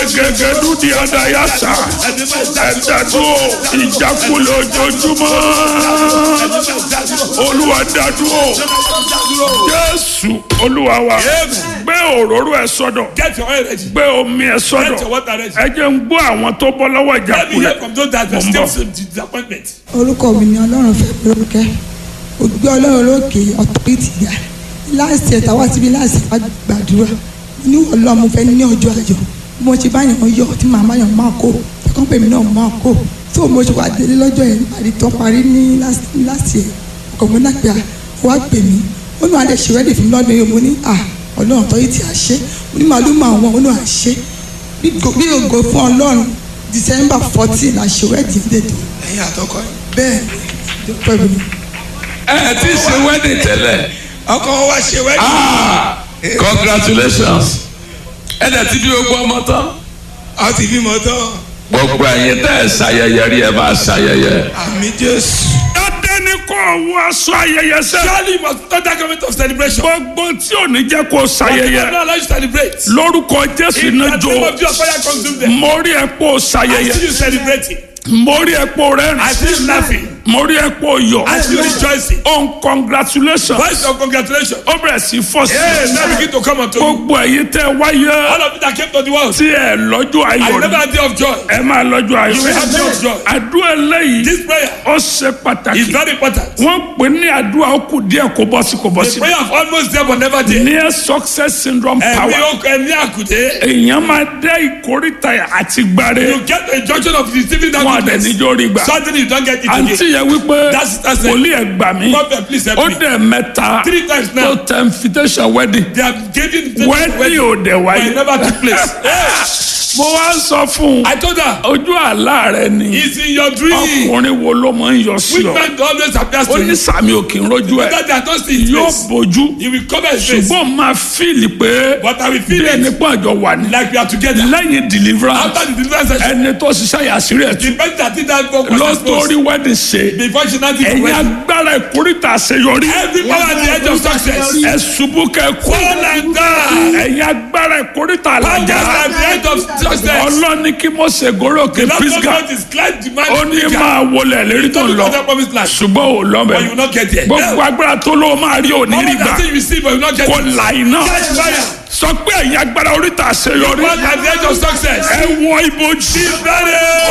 gẹ́gẹ́dú di adayasa ẹ̀dàdúró ìjákulẹ̀ ojoojúmọ́ olúwa dádúró jésù olúwa wa gbé òróró ẹ sọ́dọ̀ Get your oil ready. gbé omi ẹ Get your sọ́dọ̀ water ready. ẹ jẹ́ ń gbọ́ àwọn tó bọ́ lọ́wọ́ Let me hear ìjákulẹ̀ from those that Mo are ń still bọ̀. some disappointment. orúkọ mi ni ọlọ́run fẹ́ lórúkẹ́ ògbé ọlọ́run lókè ọ̀tọ́rìtì ga láàsì ẹ̀ta wá síbi láàsì wá gbàdúrà ní ọlọ́run mo fẹ́ ní ọjọ́ ayọ̀ bí mo ṣe bá yàn yọ tí màmá yàn máa kó ẹ̀kọ́ pèmí náà máa kó tó mo ṣe wá délé lọ́jọ́ yẹn nípàdé tó parí ní láàsì ẹ̀ ọkọ̀ mi náà pé à wá pè mí ó ní adé ṣe rẹ́dì fún mi lọ́dún yìí mo ní à ọlọ́run ọ̀tọ́rìtì àṣẹ mo ní màálù máa wọ̀n ó ní àṣẹ bí ògo fún ọlọ́run december fourteen àṣewẹ́dì dètò ẹ̀yin àtọkọ yìí. bẹ́ẹ̀ ni pẹ̀lú mi. ẹ ẹ ti ṣe wedding tẹ́lẹ̀ ọkọ wọn wá ṣe wẹ́ẹ̀dì. ah congratulations ẹ dẹ̀ ti bí gbogbo ọmọ tán a ti bímọ tán gbogbo ẹ̀yin tẹ́ ẹ ṣayẹyẹ rí ẹ máa ṣayẹyẹ àmì jésù. dáadé ní kó wọ aṣọ ayẹyẹ sẹ́ Surely you must not that government of celebration. gbogbo tí ò ní jẹ́ kó But ṣayẹyẹ not allow you to celebrate. lórúkọ jésù In náà the jó name of Jesus, fire consume them. mo rí ẹ kó I ṣayẹyẹ see you celebrating. mo rí ẹ kó I rẹ́rìn see you laughing. mo rí ẹ kó yọ̀ I see you rejoicing. on congratulations Voice of congratulations. ó bẹ̀rẹ̀ sí fọ́ sí Hey, now begin to come unto you. gbogbo ẹ̀yin tẹ́ wáyé All of you that came to the world. tí ẹ lọ́jọ́ I ayọ̀ never ni had day of joy. ẹ máa lọ́jọ́ ayọ̀ You will have day of joy. àdúrà eléyìí This prayer ó ṣe is pàtàkì very important. wọ́n pè ní àdúrà ó kù díẹ̀ kó bọ́ sí kó bọ́ The sí prayer of almost there but never there. near success syndrome Ẹ̀mí power okò ẹ̀mí àkùdé. èèyàn máa dé ìkórìtà àti gbàre You get a junction of receiving that wọn àdẹ goodness. níjó rí gbà Suddenly you don't get it àǹtí again. yẹn wípé That's- that's it. wòlíì ẹ̀ gbà mí Prophet, please help ó me. dẹ̀ mẹ́ta Three times tó now. tẹ invitation wedding They have given the wedding ò dẹ̀ but it wáyé never took place. Hey, mo wá ń sọ fún un I told her, ojú àlá rẹ ni it's in your dream. ọkùnrin wo ló máa ń yọ sí Which ọ man always appears ó to ní you? sàmì òkè ń rojú ẹ That they are not seeing his yóò face. bójú He will cover his face. ṣùgbọ́n máa fíìlì pé But I will bí feel ẹni it pọ̀ àjọ wà ní like we are together. lẹ́yìn deliverance After the deliverance session, ẹni tó ṣiṣẹ́ yàsírí ẹ̀ the tún person that did that work was ló exposed. torí wedding ṣe Before she now did the ẹ̀yin wedding. agbára ìkórìtà àṣeyọrí Every power at the edge of success. ẹ ṣubú kẹ kú Fall and die. ẹ̀yin agbára ìkórìtà Powers àlàjá at the edge of success. ọlọ́ni kí mo ṣe gòròkè Lord pisgah God is glad the man ó ní is máa wọlé lérí tó ń lọ Other promised land. ṣùgbọ́n ò But you lọ́bẹ̀ will not get there. gbogbo agbára tó ló máa rí òní rí Power gbà that say you receive but you will not get kò it. là iná Catch fire. sọ pé ẹ̀yin agbára oríta àṣeyọrí Power at the edge of success. ẹ wọ ibojì. Ready.